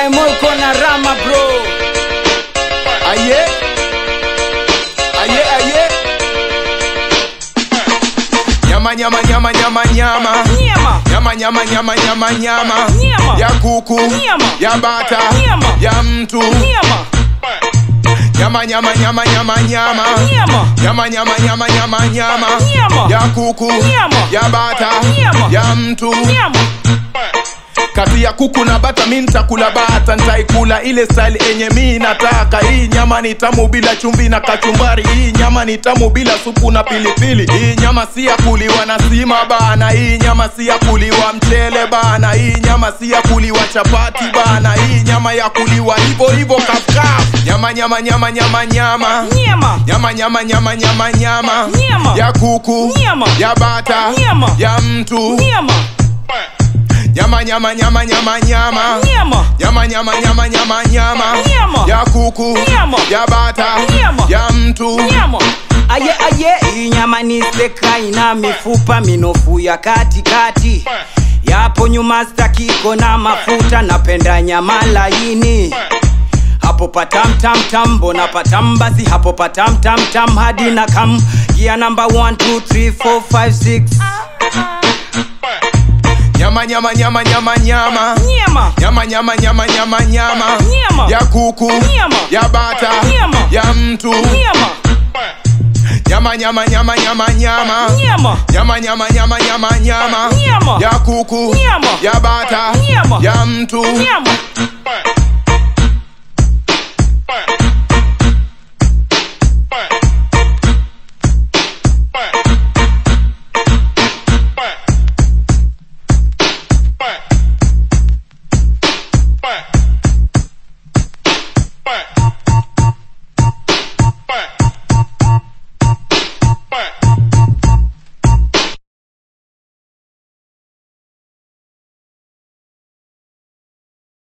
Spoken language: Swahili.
Moiko na Rama bro. Aye. Aye, aye. Nyama nyama nyama nyama nyama. Nyama. Nyama nyama nyama nyama nyama. Nyama. Ya kuku. Nyama. Ya bata. Nyama. Ya mtu. Nyama. Nyama nyama nyama nyama nyama. Nyama. Nyama nyama nyama nyama nyama. Nyama. Ya kuku. Nyama. Ya bata. Nyama. Ya mtu. Nyama. kati ya kuku na bata mi nitakula bata nitaikula ile style enye mi nataka hii nyama ni tamu bila chumvi na kachumbari hii nyama ni tamu bila supu na pilipili hii nyama si ya kuliwa na sima bana hii nyama si ya kuliwa mchele bana hii nyama si ya kuliwa chapati bana hii nyama ya kuliwa hivo hivo kafkaf nyama nyama nyama nyama nyama Nyama. nyama nyama nyama nyama nyama Nyama. ya kuku Nyama. ya bata Nyama. ya mtu Nyama. nyama nyama nyama nyama nyama Nyama. nyama nyama nyama nyama nyama Nyama. ya kuku Nyama. ya bata Nyama. ya mtu Nyama. Aye aye, hii nyama ni steka ina mifupa minofu ya katikati. Yapo nyuma stakiko na mafuta, napenda nyama laini. Hapo patam tam tam, mbona patam basi hapo patam tam tam hadi na kam gia namba 1 2 3 4 5 6 nyama nyama nyama nyama nyama Nyama. nyama nyama nyama nyama nyama Nyama. ya kuku Nyama. ya bata Nyama. ya mtu Nyama. nyama nyama nyama nyama nyama Nyama. nyama nyama nyama nyama nyama Nyama. ya kuku Nyama. ya bata Nyama. ya mtu Nyama.